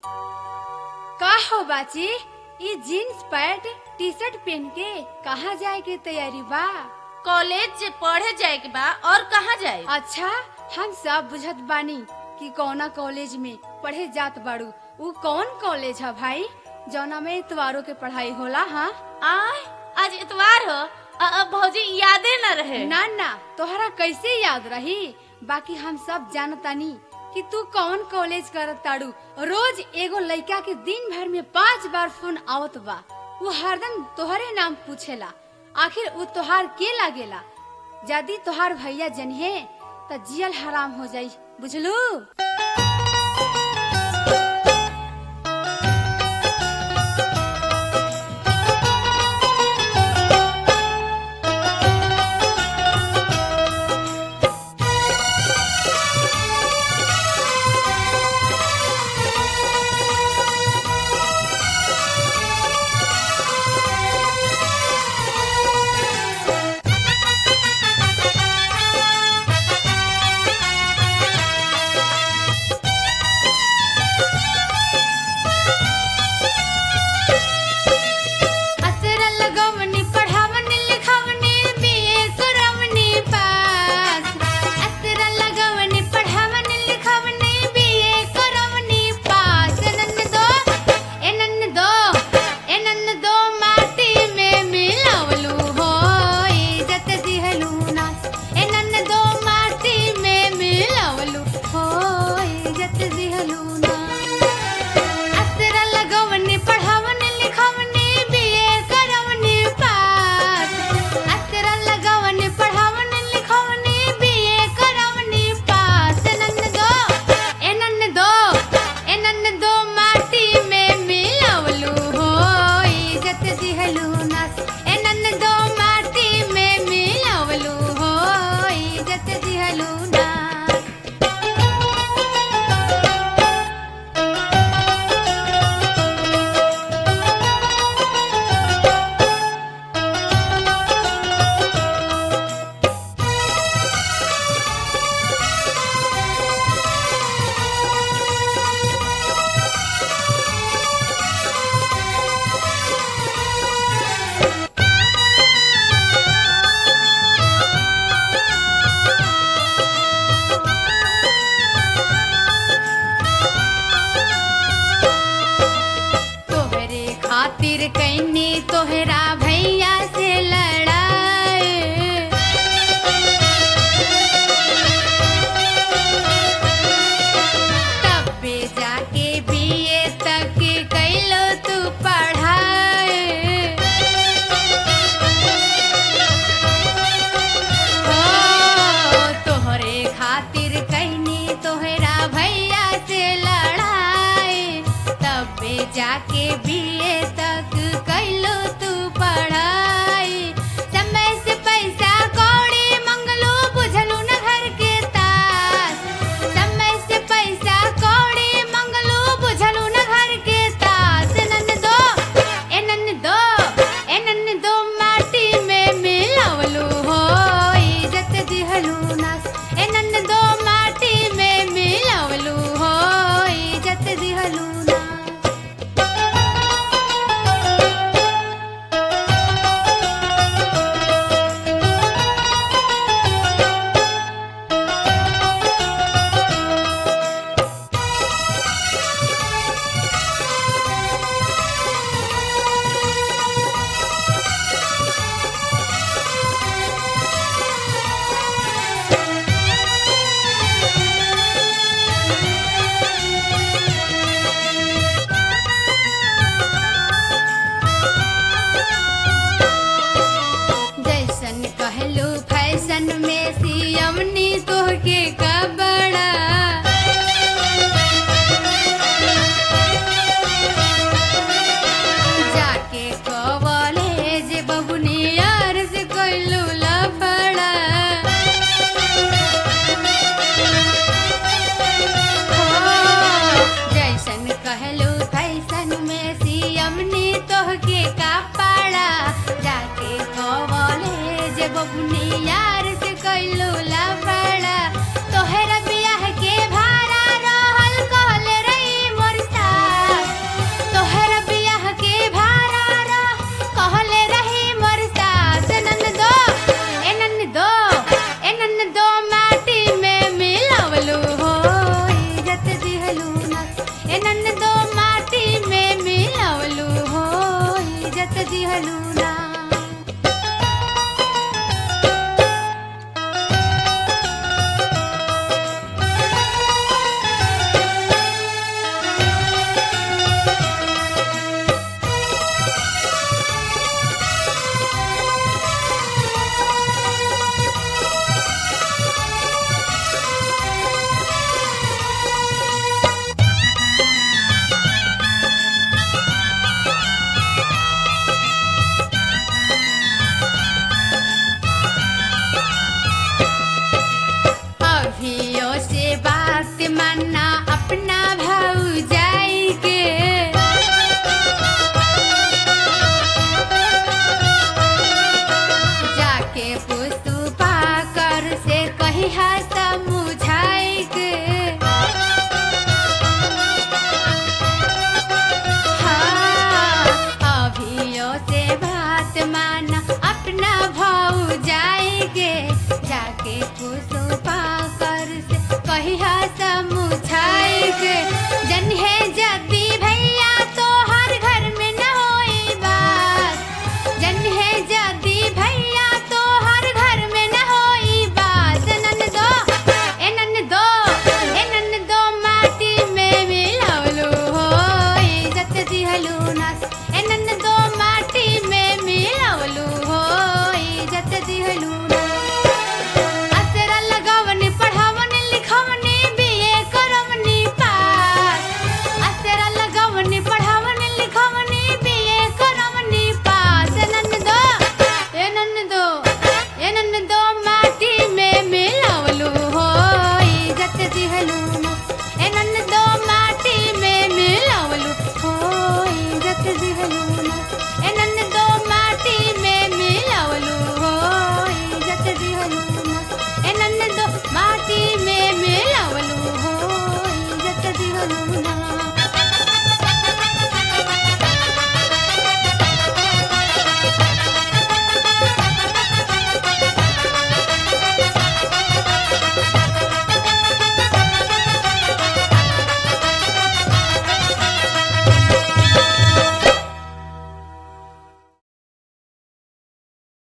का हो बाची ई जीन्स पैंट टी शर्ट पहन के कहाँ जाए के तैयारी बा कॉलेज जे पढ़े जाए के बा और कहाँ जाए अच्छा हम सब बुझत बानी कि कौना कॉलेज में पढ़े जात बाड़ू ऊ कौन कॉलेज है भाई जौना में इतवारों के पढ़ाई होला हाँ आय आज इतवार हो अ, अ, भौजी यादे न रहे ना ना तोहरा कैसे याद रही बाकी हम सब जानतानी कि तू कौन कॉलेज करत ताड़ू रोज एगो लइका के दिन भर में पांच बार फोन आवत बा वो हरदम तोहरे नाम पूछेला आखिर वो तोहार के लागेला यदि तोहार भैया जनिहे त जियल हराम हो जाई बुझलू असरा लगवनी पढ़ावनी लिखावनी बीए करवनी पास असरा लगवनी पढ़ावनी लिखावनी बीए करवनी पास नन दो ए नन दो ए नन दो माटी में मिलावलू हो इज्जत दिहलू ना ए नन दो माटी में मिलावलू हो इज्जत दिहलू ना असरा लगवनी पढ़ावनी लिखावनी बीए करवनी पास असरा लगवनी पढ़ावनी लिखावनी बीए करवनी पास नन दो ए नन दो ए नन दो माटी में मिलावलू हो इज्जत दिहलू नास ए नन दो माटी में मिलावलू हो इज्जत दिहलू नास तोहरे खातिर कैनी तोहरा भैया से लड़ाई तब पे जाके बीए तक कैलो तू पढ़ाई हो तोहरे खातिर कहनी तोहरा भैया से लड़ाई तबे जाके बीए तक कैलो तू पढ़ाई समय से पैसा कौड़ी मंगलू बुझलू न घर के तास समय से पैसा कौड़ी मंगलू बुझलू न घर के तास नन दो ए नन दो ए नन दो माटी में मिलावलू हो इज्जत दिहलू नास ए नन दो माटी में मिलावलू हो इज्जत दिहलू नास जैसन कहलू फैशन में सियमनी तोहके का बड़ा जाके कॉलेज बबुनी यार से कैलू लफड़ा हो, जैसन कहलू फैशन में सियमनी तोहके का पाड़ा जाके कॉलेज बबुनी यार से कैलू लफड़ा